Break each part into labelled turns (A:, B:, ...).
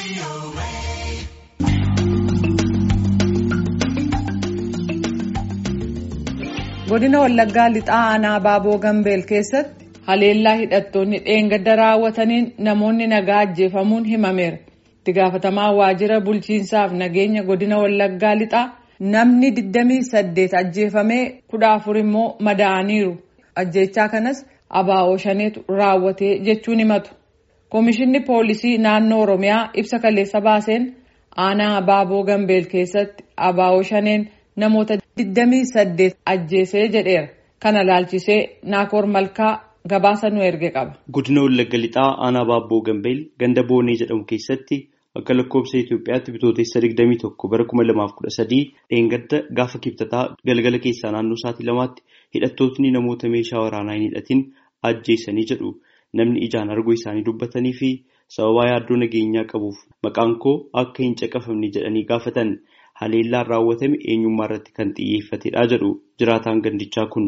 A: godina wallaggaa lixaa aanaa baaboo gambeel keessatti haleellaa hidhattoonni dheengadda raawwataniin namoonni nagaa ajjeefamuun himameera itti gaafatamaa waajjira bulchiinsaaf nageenya godina wallaggaa lixaa namni 28 ajjeefamee 14 immoo madaa'aniiru ajjeechaa kanas abaa'oo shaneetu raawwatee jechuun himatu koomishinni poolisii naannoo oromiyaa ibsa kaleessa baaseen aanaa baaboo gambeel keessatti abaa'oo shaneen namoota 28 ajjeesee jedheera kana laalchisee naakoor malkaa gabaasa nu erge qaba.
B: Godina Wallagga Lixaa aanaa Baabboo Gambeel ganda Boonee jedhamu keessatti akka lakkoofsa Itoophiyaatti bitootessa 21 bara 2013 dheengadda gaafa kibxataa galgala keessaa naannoo sa'aatii lamaatti hidhattootni namoota meeshaa waraanaa hin hidhatin ajjeesanii jedhu namni ijaan arguu isaanii dubbatanii fi sababaa yaaddoo nageenyaa qabuuf maqaan koo akka hin caqafamne jedhanii gaafatan. haleellaan raawwatame eenyummaa irratti kan xiyyeeffatedha jedhu jiraataan gandichaa kun.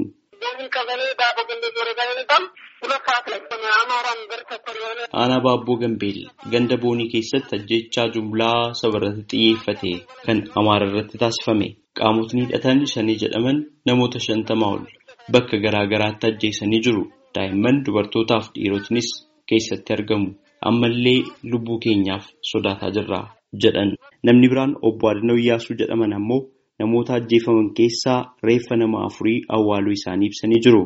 B: aanaa baabboo gambeel ganda boonii keessatti ajjechaa jumlaa saba irratti xiyyeeffate kan amaara irratti taasifame qaamotni hidhatan shanii jedhaman namoota shantamaa ol bakka garaa garaatti ajjeesanii jiru daa'imman dubartootaaf dhiirotinis keessatti argamu ammallee lubbuu keenyaaf sodaataa jirra. jedhan namni biraan obbo Adanoo Iyyaasuu jedhaman ammoo namoota ajjeefaman keessaa reeffa nama afurii awwaaluu isaanii ibsanii jiru.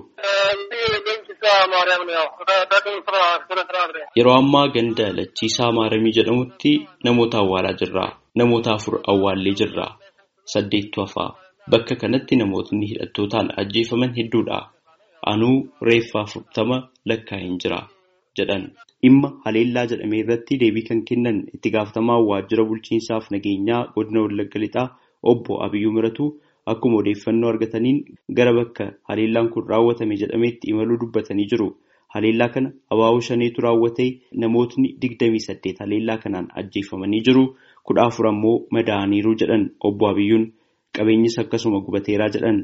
B: Yeroo ammaa ganda lachiisaa maaramii jedhamutti namoota awwaalaa jirra. Namoota afur awwaallee jirra. Saddeettu hafaa. Bakka kanatti namootni hidhattootaan ajjeefaman hedduudha. Anuu reeffa afurtama lakkaa'een jira. jedhan dhimma haleellaa jedhame irratti deebii kan kennan itti gaafatamaa waajjira bulchiinsaaf nageenyaa godina wallagga lixaa obbo abiyyuu miratu akkuma odeeffannoo argataniin gara bakka haleellaan kun raawwatame jedhameetti imaluu dubbatanii jiru haleellaa kana abaaboo shaneetu raawwate namootni digdamii saddeet haleellaa kanaan ajjeefamanii jiru kudha afur ammoo madaa'aniiru jedhan obbo abiyyuun qabeenyis akkasuma gubateeraa jedhan.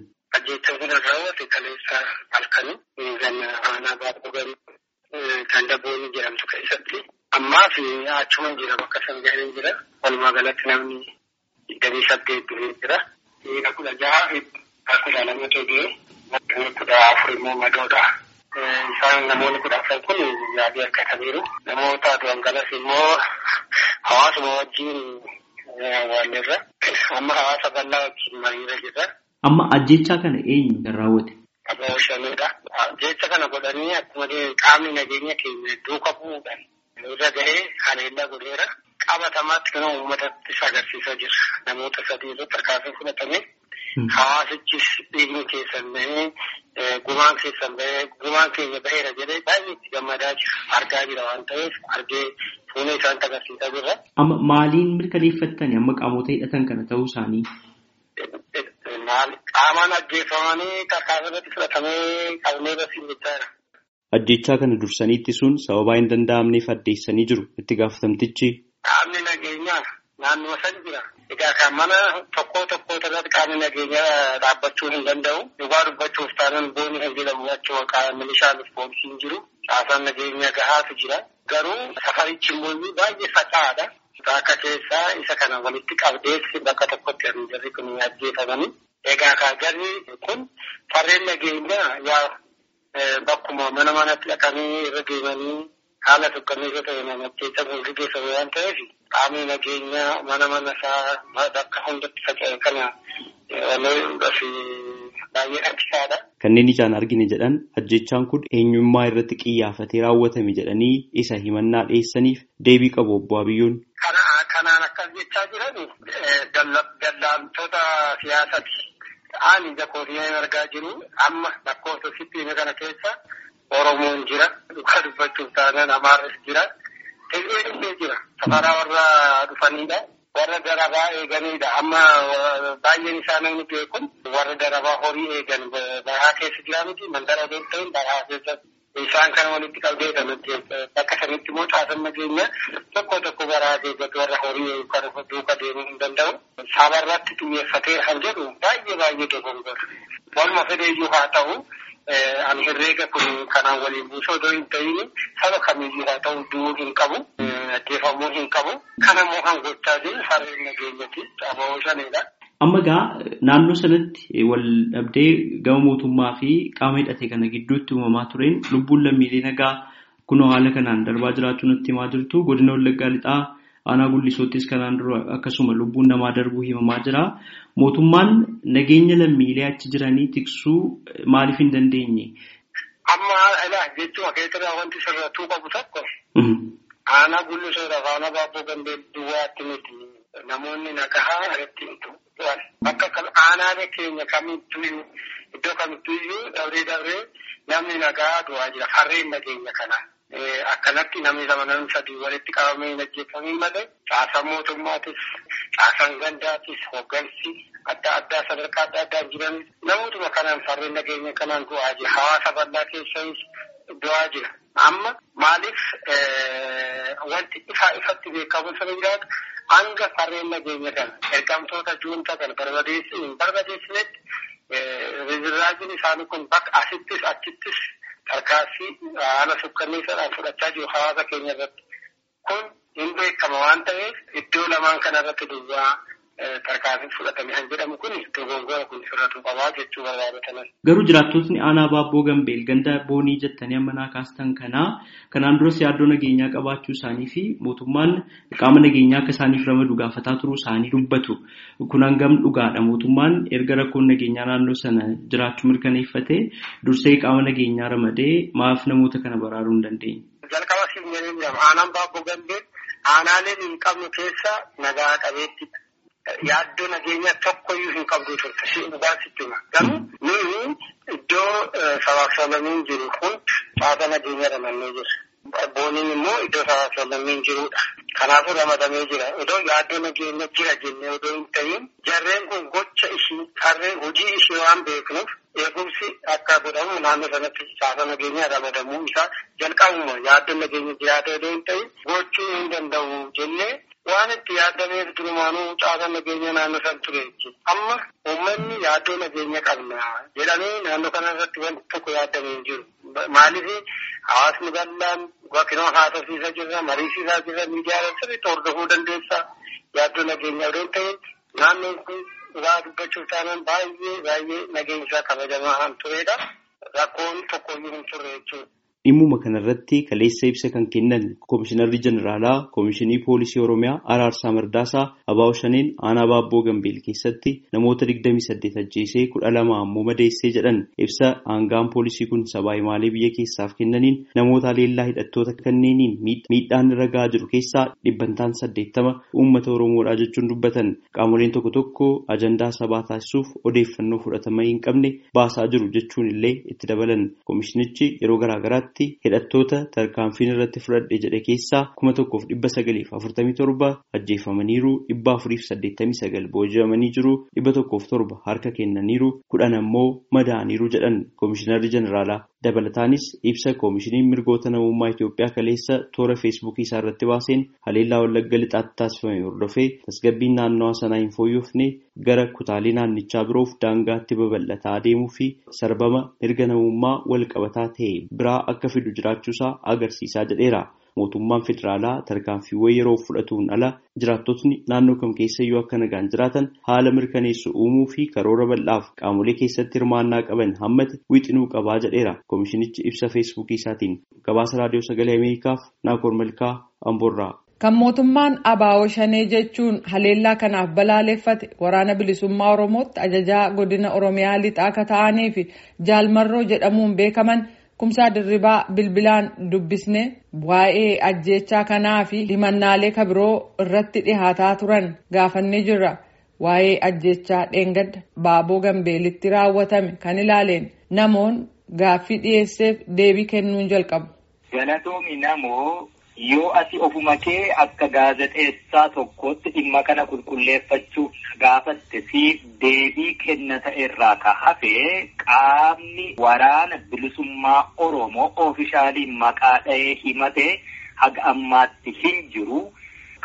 C: Ganda boonii jedhamtu keessatti ammaa fi achuma jira bakka san gahee jira. Walumaa galatti namni digdamii saddeet du'ee jira. Dhiira kudha jaha fi kudha lama ta'ee namni kudha afur immoo madoodha. Isaan namoonni kudha afran kun yaadii argataniiru. Namoota du'an galas immoo hawaasuma wajjin walirra. Amma hawaasa bal'aa wajjin mariirra jirra.
B: Amma ajjechaa kana eenyu kan raawwate?
C: Abaaboo shaneedha. Jecha kana godhanii akkuma qaamni nageenya keenya duuka bu'uudhaan irra gahee haleellaa godheera. Qabatamaatti kan uummatattis agarsiisaa jira. Namoota sadii irratti harkaasee fudhatame. Hawaasichis dhiigni keessan bahee gumaan keessan bahee gumaan keenya baheera jedhee baay'ee itti gammadaa jira. Argaa jira waan ta'eef argee fuula isaanitti agarsiisaa jirra.
B: Amma maaliin mirkaneeffattani amma qaamota hidhatan kana ta'uu isaanii?
C: Qaamaan ajjeefamanii tarkaanfii irratti fudhatamee qabnee barsiin jechaadha.
B: Ajjechaa kana dursanii ittisuun sababaa hin danda'amneef addeessanii jiru itti gaafatamtichi.
C: Qaamni nageenyaa naannoo san jira. Egaa kan mana tokko tokko irratti qaamni nageenyaa dhaabbachuu hin danda'u. Dhugaa dubbachuuf taanaan boonii kan jedhamu achuma milishaanis poolisiin jiru. Caasaan nageenyaa gahaatu jira. Garuu safarichi immoo baay'ee faca'aadha. Akka keessaa isa kana walitti qabdeessi bakka tokkotti kan jarri kun ajjeefamanii. Egaa kaagarri kun farreen nageenyaa yaa bakkuma mana manatti dhaqanii irra deemanii haala tokkonniisa ta'e namatti kan gaggeeffamu waan ta'eef qaamni nageenyaa mana mana isaa bakka hundatti faca'e kana fi baay'ee rakkisaadha.
B: Kanneen ijaan argine jedhan ajjechaan kun eenyummaa irratti xiyyeeffatee raawwatame jedhanii isa himannaa dhiyeessaniif deebii qabu obbo Abiyyoon.
C: Kanaan akkas jechaa jiran daldaltoota siyaasati. Ani jakootiyaan argaa jiru amma lakkoofsa sittiime kana keessa Oromoon jira. Dhugaa dubbachuuf taanaan Amaarris jira. Tigree dhufee jira. Safaraa warra dhufanidha. Warra darabaa eeganidha. Amma baay'een isaa namni beekun warra darabaa horii eegan bahaa keessa jira miti. Mandara osoo hin ta'in bahaa keessa isaan kana walitti qabdee kan bakka sanitti immoo caasan nageenya tokko tokko baraa eeggatu warra horii kan duuka deemuu hin danda'u. Saba irratti xiyyeeffatee kan jedhu baay'ee baay'ee dogongora. Waluma fedheeyyuu haa ta'u ani herreega kun kanaan waliin buusoo odoo hin ta'in saba kamiyyuu haa ta'u du'uu hin qabu. ajjeefamuu hin qabu. Kanammoo kan gochaa jiru farreen nageenyati ababoo shanidha.
B: Amma egaa naannoo sanatti wal dhabdee gama mootummaa fi qaama hidhate kana gidduutti uumamaa tureen lubbuun lammiilee nagaa kunoo haala kanaan darbaa jiraachuu natti himaa jirtu godina wallaggaa lixaa aanaa gullisoottis kanaan dura akkasuma lubbuun namaa darbuu himamaa jira. Mootummaan nageenya lammiilee achi jiranii tiksuu maaliif hin dandeenye?
C: Amma ilaa jechuun keessatti wanti sirrattuu qabu tokko aanaa gullisoodhaaf aanaa baabboo gambee duwwaatti miti namoonni nagahaa irratti himu. Bakka aanaalee keenya kamittuu iddoo kamittuu iyyuu dabree dabree namni nagaa du'aa jira farreen nageenya kanaa. Akkanatti namni lama namni sadii walitti qabamee hin ajjeefamiin malee caasaan mootummaatis caasaan gandaatis hoggansi adda addaa sadarkaa adda addaa jiran namootuma kanaan farreen nageenya kanaan du'aa jira. Hawaasa bal'aa keessas du'aa jira. Amma maaliif wanti ifaa ifatti beekamu sana jiraatu hanga farreen nageenya kana ergamtoota juuntaa kana barbadeessinetti rizirraajiin isaanii kun bakka asittis achittis tarkaanfii haala sukkanneessaadhaan fudhachaa jiru hawaasa keenya irratti. Kun hin beekama waan ta'eef iddoo lamaan kana irratti duwwaa tarkaanfii fudhatame kan jedhamu kun dogongora kun sirratu qabaa jechuu barbaadataman.
B: Garuu jiraattotni aanaa baabboo gambeel ganda boonii jettanii amma naa kaastan kanaa kanaan duras yaaddoo nageenyaa qabaachuu isaanii fi mootummaan qaama nageenyaa akka isaaniif ramadu gaafataa turuu isaanii dubbatu. Kun hangam dhugaadha mootummaan erga rakkoon nageenyaa naannoo sana jiraachuu mirkaneeffatee dursee qaama nageenyaa ramadee maaf namoota kana baraaruu hin dandeenye.
C: Jalqaba siin jedhee jedhama aanaan baabboo gambeel aanaaleen hin qabnu keessa nagaa qabeettidha. Yaaddoo nageenya tokkoyyuu hin qabdu turte si dhugaasittuma. Garuu nuyi iddoo sabaaf sablammiin jiru hundi caasa nageenya ramannee jira. Booniin immoo iddoo sabaaf sablammiin jirudha. Kanaafuu ramadamee jira. Odoo yaaddoo nageenya jira jennee odoo hin ta'in jarreen kun gocha ishii harreen hojii ishii waan beeknuuf eegumsi akka godhamu naannoo sanatti caasa nageenya ramadamuu isaa jalqabuma yaaddoo nageenya jiraata odoo hin ta'in gochuu hin danda'u jennee waan itti yaadameef durumaanuu caasa nageenya naannoo san ture jechuudha. Amma uummanni yaaddoo nageenya qabna jedhamee naannoo kana irratti wanti tokko yaadamee hin jiru. Maaliif hawaasni bal'aan bakkinoo haasofsiisaa jirra, mariisisaa jirra, miidiyaa sirriitti hordofuu dandeessa. Yaaddoo nageenya odoo hin ta'in naannoon kun dhugaa dubbachuuf taanaan baay'ee baay'ee nageenyisaa kabajamaa kan turedha. Rakkoon tokkoyyuu hin turre jechuudha.
B: Dhimmuma kanarratti kaleessa ibsa kan kennan Komishinarri Jeneraalaa Komishinii Poolisii Oromiyaa Araarsaa Mardaasaa Abaawo Shaneen aanaa Baabboo Gambeel keessatti namoota 28 ajjeesee 12 ammoo madeessee jedhan ibsa aangaan poolisii kun sabaa himaalee biyya keessaaf kennaniin namoota leellaa hidhattoota kanneeniin miidhaan irra gahaa jiru keessaa dhibbantaan 80 uummata Oromoodhaa jechuun dubbatan qaamoleen tokko tokko ajandaa sabaa taasisuuf odeeffannoo fudhatama hin qabne baasaa jiru jechuun illee itti dabalan komishinichi yeroo garaagaraatti. hidhattoota tarkaanfiin irratti fudhadhe jedhe keessaa kuma tokkoof dhibba sagaliif afurtamii torba ajjeefamaniiru dhibba afuriif saddeettamii sagal booji'amanii jiru dhibba tokkoof torba harka kennaniiru kudhan ammoo madaa'aniiru jedhan komishinarri jeneraalaa dabalataanis ibsa koomishiniin mirgoota namummaa Itoophiyaa kaleessa toora feesbuukii isaa irratti baaseen haleellaa wallagga lixaatti taasifame hordofee tasgabbiin naannawaa sanaa hin fooyyofne gara kutaalee naannichaa biroof daangaatti babal'ataa adeemuu fi sarbama mirga namummaa wal qabataa ta'e biraa akka fidu jiraachuusaa agarsiisaa jedheera. Mootummaan federaalaa tarkaanfiiwwan yeroo fudhatuun ala jiraattotni naannoo kam keessayyuu akka nagaan jiraatan haala mirkaneessu uumuu fi karoora bal'aaf qaamolee keessatti hirmaannaa qaban hammate wixinuu qabaa jedheera. Koomishinichi ibsa feesbuukii isaatiin gabaasa raadiyoo sagalee Ameerikaaf Naakoor Malkaa Amboorraa.
A: Kan mootummaan Abaawoo Shanee jechuun haleellaa kanaaf balaaleffate waraana bilisummaa Oromootti ajajaa godina Oromiyaa lixaa akka ta'anii fi jaalmarroo jedhamuun beekaman kumsaa dirribaa bilbilaan dubbisne waa'ee ajjeechaa kanaa fi himannaalee kabiroo irratti dhihaataa turan gaafannee jirra. Waa'ee ajjeechaa dheengadda baaboo gambeelitti raawwatame kan ilaaleen namoon gaaffii dhiyeesseef deebii kennuun jalqabu.
D: Galatoomi namoo yoo ati ofuma kee akka gaazexeessaa tokkootti dhimma kana qulqulleeffachuuf gaafatte fi deebii kennata irraa ka hafe qaamni waraana bilisummaa Oromoo oofishaalii maqaa dha'ee himate haga ammaatti hin jiru.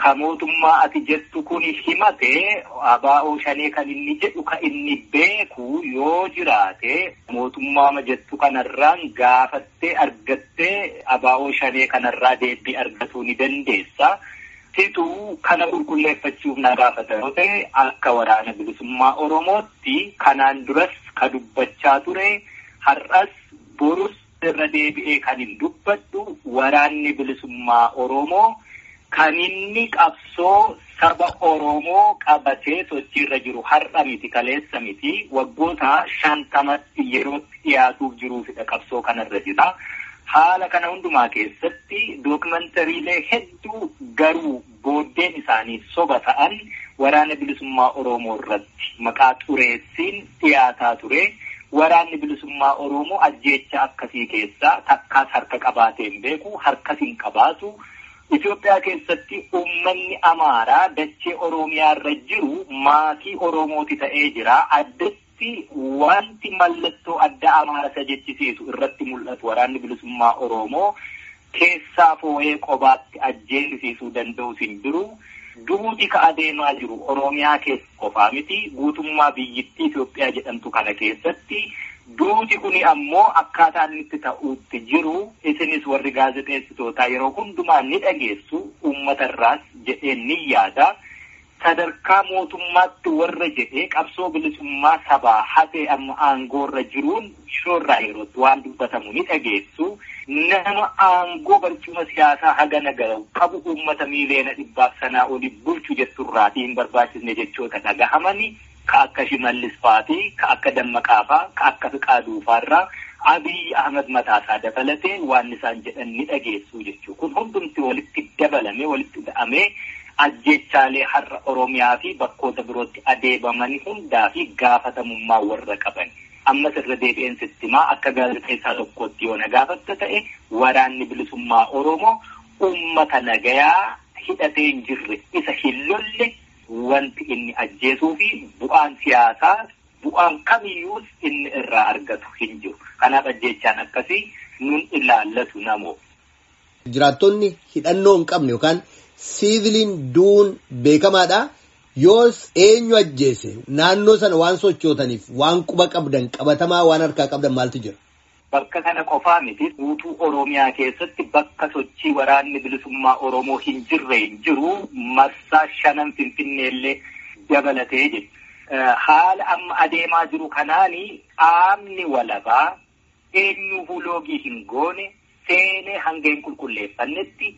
D: ka mootummaa ati jettu kun himate abaa'oo shanee kan inni jedhu ka inni beeku yoo jiraate mootummaa jettu kanarraan gaafattee argattee abaa'oo shanee kanarraa deebii argatuu ni dandeessa. Situu kana qulqulleeffachuuf na gaafata yoo ta'e akka waraana bilisummaa Oromootti kanaan duras ka dubbachaa ture har'as borus irra deebi'ee kan hin dubbadhu waraanni bilisummaa Oromoo kan inni qabsoo saba Oromoo qabatee sochiirra jiru har'a miti kaleessa miti waggoota shantamatti yerootti dhiyaatuuf jiruufidha qabsoo kanarra jira. Haala kana hundumaa keessatti dookumantariilee hedduu garuu booddeen isaanii soba ta'an waraana bilisummaa Oromoo irratti maqaa xureessiin dhiyaataa ture. Waraanni bilisummaa Oromoo ajjeecha akkasii keessaa takkaas harka qabaatee hin beeku, harkas hin qabaatu. Itoophiyaa keessatti uummanni Amaaraa dachee Oromiyaa irra jiru maatii Oromooti ta'ee jira. Addatti wanti mallattoo adda Amaara isa jechisiisu irratti mul'atu waraanni bilisummaa Oromoo keessaa foo'ee qobaatti ajjeesisuu danda'us hin jiru. Duuti ka adeemaa jiru Oromiyaa keessa qofaa miti guutummaa biyyittii Itoophiyaa jedhamtu kana keessatti duuti kuni ammoo akkaataa inni itti ta'uutti jiru isinis warri gaazexeessitootaa yeroo hundumaa ni dhageessu uummatarraas jedheen ni yaada. Sadarkaa mootummaatti warra jedhee qabsoo bilisummaa sabaa hatee amma aangoorra jiruun shoorraa yerootti waan dubbatamu ni dhageessu. Nama aangoo barcuma siyaasaa haga nagahu qabu uummata miiliyoona dhibbaaf sanaa oli bulchu jetturraatii hin barbaachisne jechoota dhagahamani ka akka Shimallis fa'aatii, ka akka Dammaqaa fa'aa, ka akka Fiqaaduu fa'aarraa Abiyyi Ahmad mataasaa dabalatee waan isaan jedhan ni dhageessu jechuudha. Kun hundumti walitti dabalame walitti hidhamee ajjechaalee har'a Oromiyaa fi bakkoota birootti adeemamanii hundaa fi gaafatamummaa warra qaban. Ammas irra deebi'een sittimaa akka gaazexeessaa tokkotti yoo na gaafatta ta'e waraanni bilisummaa Oromoo uummata nagayaa hidhatee hin jirre isa hin lolle wanti inni ajjeesuu fi bu'aan siyaasaa bu'aan kamiyyuus inni irraa argatu hin jiru. Kanaaf ajjechaan akkasii nun ilaallatu namoo.
E: Jiraattonni hidhannoo hin qabne yookaan siiviliin duun beekamaadha. Yoos eenyu ajjeese naannoo sana waan sochootaniif waan quba qabdan qabatamaa waan harkaa qabdan maaltu jira?
D: Bakka kana qofaa miti guutuu Oromiyaa keessatti bakka sochii waraanni bilisummaa Oromoo hin jirre hin jiru marsaa shanan Finfinneellee dabalatee jiru. Haala amma adeemaa jiru kanaani qaamni walabaa eenyuufuu loogii hin goone seenee hanga hin qulqulleeffannetti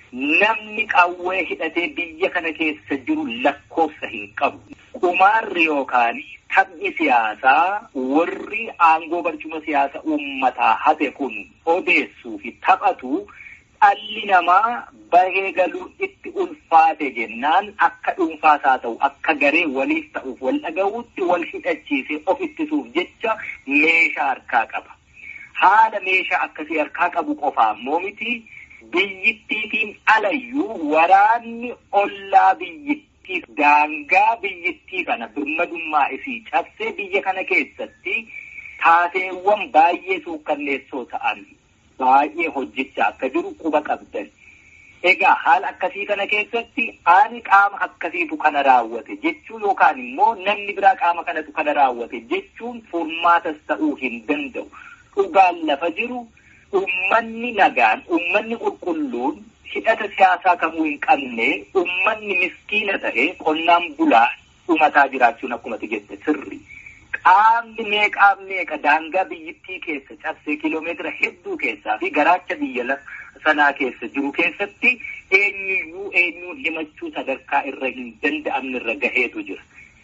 D: namni qawwee hidhatee biyya kana keessa jiru lakkoofsa hin qabu. Qumaarri yookaan taphni siyaasaa warri aangoo barcuma siyaasa uummataa hate kun odeessuu fi taphatu dhalli namaa bahee galuun itti ulfaate jennaan akka dhuunfaas haa ta'u akka garee waliif ta'uuf wal dhaga'uutti wal hidhachiisee of ittisuuf jecha meeshaa harkaa qaba. Haala meeshaa akkasii harkaa qabu qofaa immoo miti. Biyyittiitiin alayyuu waraanni ollaa biyyittii daangaa biyyittii kana birmadummaa isii cabsee biyya kana keessatti taateewwan baay'ee suukkanneessoo ta'an baay'ee hojjechaa akka jiru quba qabdan. Egaa haala akkasii kana keessatti ani qaama akkasiitu kana raawwate jechuu yookaan immoo namni biraa qaama kanatu kana raawwate jechuun furmaatas ta'uu hin danda'u. Dhugaan lafa jiru. Uummanni nagaan, uummanni qulqulluun hidhata siyaasaa kamuu hin qabne, uummanni miskiina ta'e qonnaan bulaa dhumataa jiraachuun akkuma jette sirri. Qaamni meeqaa meeqa daangaa biyyittii keessa cabsee kiloomeetira hedduu keessaa fi garaacha biyya sanaa keessa jiru keessatti eenyuyyuu eenyuun himachuu sadarkaa irra hin danda'amne irra gaheetu jira.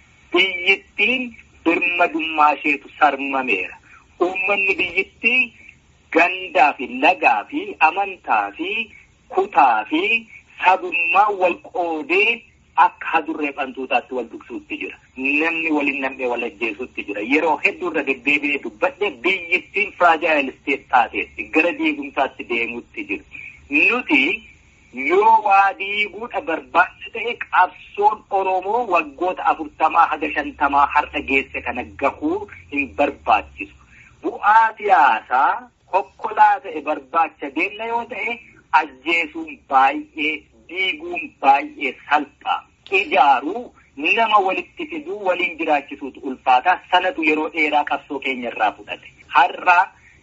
D: Biyyittiin birmadummaa isheetu sarmameera. Uummanni biyyittii gandaa fi lagaa fi amantaa fi kutaa fi sabummaa wal qoodee akka hadurree fantuutaatti wal dugsuutti jira. Namni waliin nam'ee wal ajjeesuutti jira. Yeroo hedduu irra deddeebi'ee dubbadhe biyyittiin firaajayil isteet taateetti gara diigumsaatti deemuutti jira. Nuti yoo waa diiguudha barbaachisa ta'e qabsoon Oromoo waggoota afurtamaa haga shantamaa har'a geesse kana gahuu hin barbaachisu. Bu'aa siyaasaa kokkolaa ta'e barbaacha deemna yoo ta'e ajjeesuun baay'ee diiguun baay'ee salphaa. Ijaaruu nama walitti fiduu waliin jiraachisuutu ulfaata. Sanatu yeroo dheeraa qabsoo keenya irraa fudhate. Har'a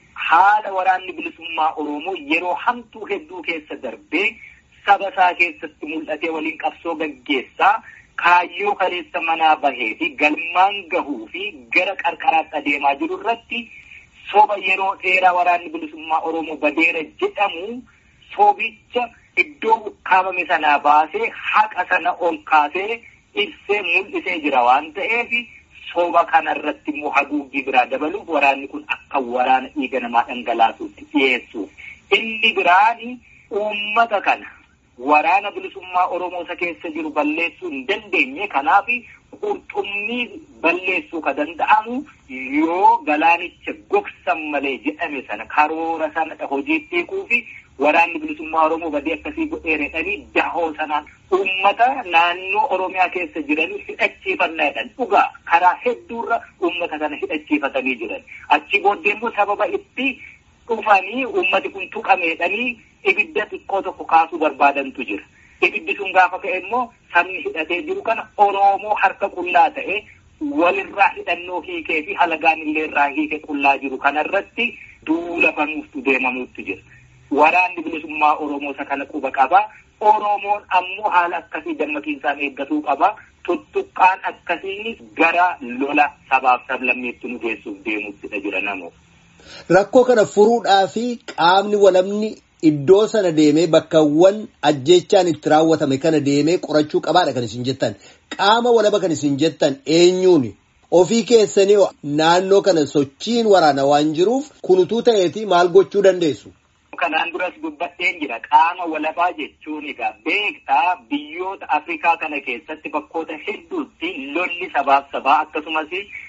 D: haala waraanni bilisummaa Oromoo yeroo hamtuu hedduu keessa darbee saba isaa keessatti mul'atee waliin qabsoo gaggeessaa kaayyoo kaleessa manaa bahee fi galmaan gahuu fi gara qarqaraatti adeemaa jiru irratti soba yeroo dheeraa waraanni bilisummaa Oromoo badeera jedhamu sobicha iddoo ukkaamame sanaa baasee haqa sana ol kaasee ibsee mul'isee jira waan ta'eef soba kana irratti immoo haguuggii biraa dabaluuf waraanni kun akka waraana dhiiga namaa dhangalaasuutti dhiyeessuuf. Inni biraani uummata kana waraana bilisummaa Oromoo isa keessa jiru balleessuu hin dandeenye kanaaf qurxummii balleessuu ka danda'amu yoo galaanicha gogsan malee jedhame sana karoora sana hojiitti hiikuu fi waraanni bilisummaa Oromoo badii akkasii godheeredhanii dahoo sanaan uummata naannoo Oromiyaa keessa jiranii hidhachiifannaa jedhan dhugaa karaa hedduurra uummata kana hidhachiifatanii jiran achi booddee immoo sababa itti dhufanii uummati kun tuqameedhanii ibidda xiqqoo tokko kaasuu barbaadantu jira. Ibiddi sun gaafa ka'e immoo sabni hidhatee jiru kana Oromoo harka qullaa ta'e walirraa hidhannoo hiikee fi halagaan illee irraa hiike qullaa jiru kanarratti duula banuuftu deemamuutti jira. Waraanni bilisummaa Oromoo isa kana quba qaba. Oromoon ammoo haala akkasii dammaqiinsaan eeggatuu qaba. Tuttuqqaan akkasii gara lola sabaaf sablammeetti nu geessuuf deemuuttidha jira namoo.
E: Rakkoo kana furuudhaa fi qaamni walabni iddoo sana deemee bakkawwan ajjechaan itti raawwatame kana deemee qorachuu qabaadha kan isin jettan. Qaama walaba kan isin jettan eenyuuni? Ofii keessanii naannoo kana sochiin waraana waan jiruuf kunutuu ta'eeti maal gochuu dandeessu?
D: Kanaan duras dubbadheen jira qaama walabaa jechuun egaa beektaa biyyoota Afrikaa kana keessatti bakkoota hedduutti lolli sabaaf sabaa akkasumas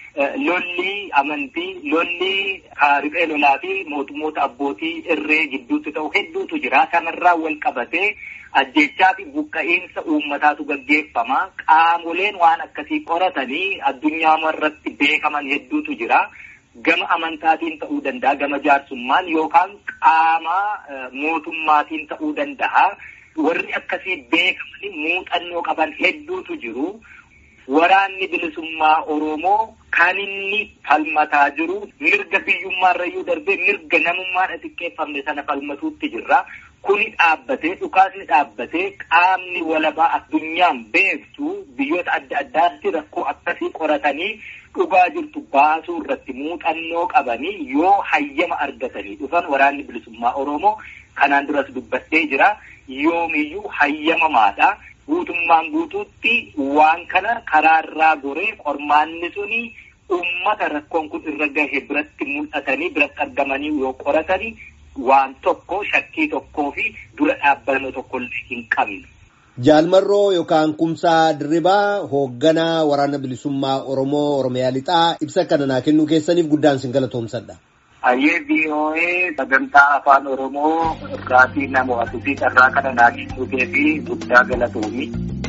D: lolli amantii lolli riphee lolaa fi mootummoota abbootii irree gidduutti ta'u hedduutu jira kanarraa wal qabatee ajjechaa fi buqqa'iinsa uummataatu gaggeeffama qaamoleen waan akkasii qoratanii addunyaa irratti beekaman hedduutu jira. Gama amantaatiin ta'uu danda'a, gama jaarsummaan yookaan qaama mootummaatiin ta'uu danda'a. Warri akkasii beekamanii muuxannoo qaban hedduutu jiru. Waraanni bilisummaa Oromoo kan inni falmataa jiru mirga biyyummaarrayyuu darbee mirga namummaan xiqqeeffamne sana falmatuutti jirra. Kuni dhaabbatee dhukaasni dhaabbatee qaamni walabaa addunyaan beektu biyyoota adda addaatti rakkoo akkasii qoratanii dhugaa jirtu baasuu irratti muuxannoo qabanii yoo hayyama argatanii dhufan waraanni bilisummaa Oromoo kanaan duras dubbadhee jira. Yoomiyyuu hayyamamaadha. Guutummaan guutuutti waan kana karaarraa goree qormaanni suni uummata rakkoon kun irra gahe biratti mul'atanii biratti argamanii yoo qoratanii waan tokko shakkii tokkoo fi dura dhaabbannoo tokko hin qabne.
E: Jaalmarroo yookaan kumsaa dirribaa hoogganaa waraana bilisummaa Oromoo Oromiyaa lixaa ibsa kana naa kennuu keessaniif guddaan sin galatoomsadha.
D: Ayyee VOA sagantaa afaan Oromoo irraatii nama watuu fi carraa kana naa kennuu fi guddaa galatoomi.